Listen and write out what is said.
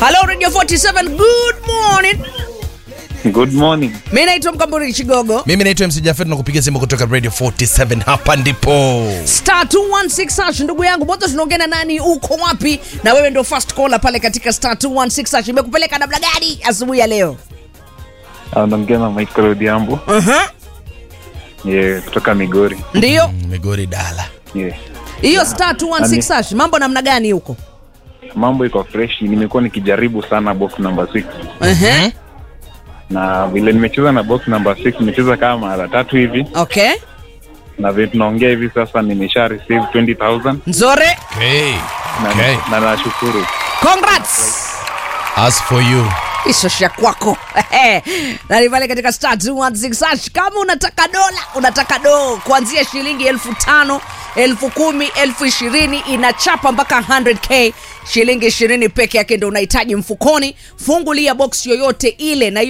Hello Radio 47, good morning. Good morning. Mimi naitwa Mkamburi Chigogo. mimi naitwa mc jafet na kupigia simu kutoka radio 47 hapa ndipo Star 216 hash ndugu yangu, moto tunaongea na nani? Uko wapi? Na wewe ndio first caller pale katika star 216 hash. Imekupeleka namna gani asubuhi ya leo? Anaongea na Michael Odhiambo. Uh-huh. Yeah, kutoka Migori. Ndio. Mm, migori dala Yeah. Hiyo star 216 hash, mambo namna gani huko? Mambo iko fresh. Nimekuwa nikijaribu sana box number 6. Uh-huh. Na vile nimecheza na box number 6 nimecheza kama mara tatu hivi Okay. na vile tunaongea hivi sasa nimesha receive 20000 Nzore. okay. na, Okay. na nashukuru. Congrats. as for you isosha kwako nani pale katika star 216 hash. kama unataka dola unataka doo kuanzia shilingi elfu tano elfu kumi elfu ishirini inachapa mpaka 100k shilingi ishirini peke yake ndo unahitaji mfukoni fungulia box yoyote ile na